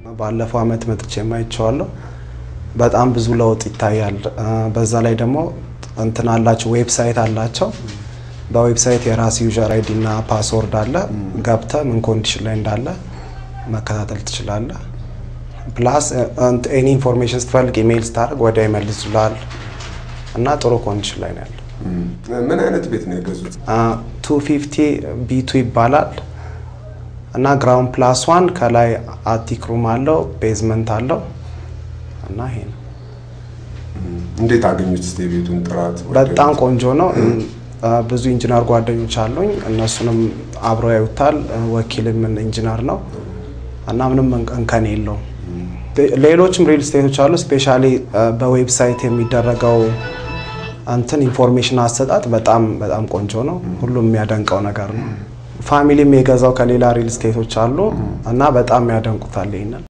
ባለፈው አመት መጥቼ ማይቼዋለሁ። በጣም ብዙ ለውጥ ይታያል። በዛ ላይ ደግሞ እንትን አላቸው ዌብሳይት አላቸው። በዌብሳይት የራስ ዩዘር አይዲ እና ፓስወርድ አለ። ገብተ ምን ኮንዲሽን ላይ እንዳለ መከታተል ትችላለህ። ፕላስ ኤኒ ኢንፎርሜሽን ስትፈልግ ኢሜይል ስታደርግ ወዲያ ይመልሱልሃል እና ጥሩ ኮንዲሽን ላይ ነው ያለው። ምን አይነት ቤት ነው የገዙት? ቱ ፊፍቲ ቢቱ ይባላል እና ግራውንድ ፕላስ ዋን ከላይ አቲክ ሩም አለው ቤዝመንት አለው እና ይሄ ነው። እንዴት አገኙት? እስኪ የቤቱን ጥራት በጣም ቆንጆ ነው። ብዙ ኢንጂነር ጓደኞች አሉኝ። እነሱንም አብረው ያዩታል። ወኪልም ኢንጂነር ነው እና ምንም እንከን የለውም። ሌሎችም ሪል ስቴቶች አሉ። ስፔሻሊ በዌብሳይት የሚደረገው እንትን ኢንፎርሜሽን አሰጣጥ በጣም በጣም ቆንጆ ነው። ሁሉም የሚያደንቀው ነገር ነው። ፋሚሊም የገዛው ከሌላ ሪል ስቴቶች አሉ እና በጣም ያደንቁታል ይሄንን